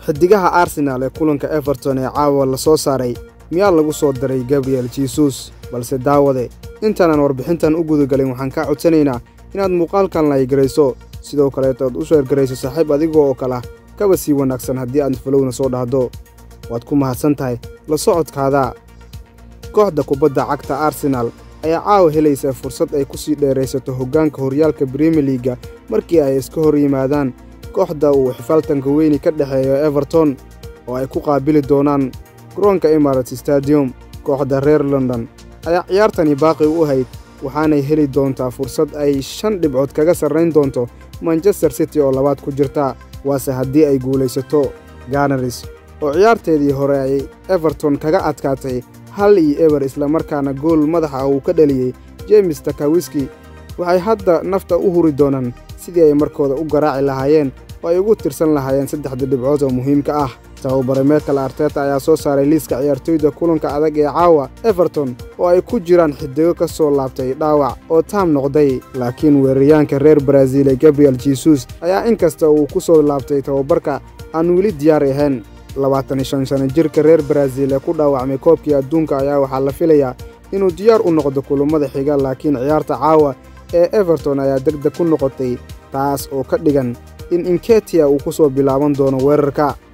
xidigaha arsenaal ee kulanka everton ee caawa la soo saaray miyaa lagu soo daray gabriel jesus balse daawade intaanan warbixintan u gudagalin waxaan kaa codsanaynaa inaad muuqaalkan laygarayso sidoo kaleeta aad u sheergarayso saaxiib adigoo oo kala kaba sii wanaagsan haddii aad falowna soo dhahdo waad ku mahadsan tahay la socodkaada kooxda kubadda cagta arsenaal ayaa caawa helaysa fursad ay ku sii dheeraysato hoggaanka horyaalka brimier liiga markii ay iska hor yimaadaan kooxda uu xifaaltanka weyni ka dhexeeyo everton oo ay ku qaabili doonaan garoonka emirates stadium kooxda reer london ayaa ciyaartani baaqi u ahayd waxaanay heli doontaa fursad ay shan dhibcood kaga sarrayn doonto manchester city oo labaad ku jirta waase haddii ay guulaysato ganaris oo ciyaarteedii hore ay everton kaga adkaatay hal iyo eber islamarkaana gool madaxa uu ka dhaliyey jemes takawiski waxay hadda nafta u huri doonaan sidii ay markooda u garaaci lahaayeen oo ay ugu tirsan lahaayeen saddexda dhibcood oo muhiimka ah tababare meekal arteta ayaa soo saaray liiska ciyaartoyda kulanka adag ee caawa everton oo ay ku jiraan xidigo ka soo laabtay dhaawac oo taam noqday laakiin weeraryaanka reer baraaziil ee gabriel jesus ayaa inkasta uu ku soo laabtay tababarka aan weli diyaar ahayn labaatan iyo shan sano jirka reer baraaziil ee ku dhaawacmay koobkii adduunka ayaa waxaa la filayaa inuu diyaar u noqdo kulummada xiga laakiin ciyaarta caawa ee everton ayaa degdeg ku noqotay taas oo ka dhigan in inketia uu ku soo bilaaban doono weerarka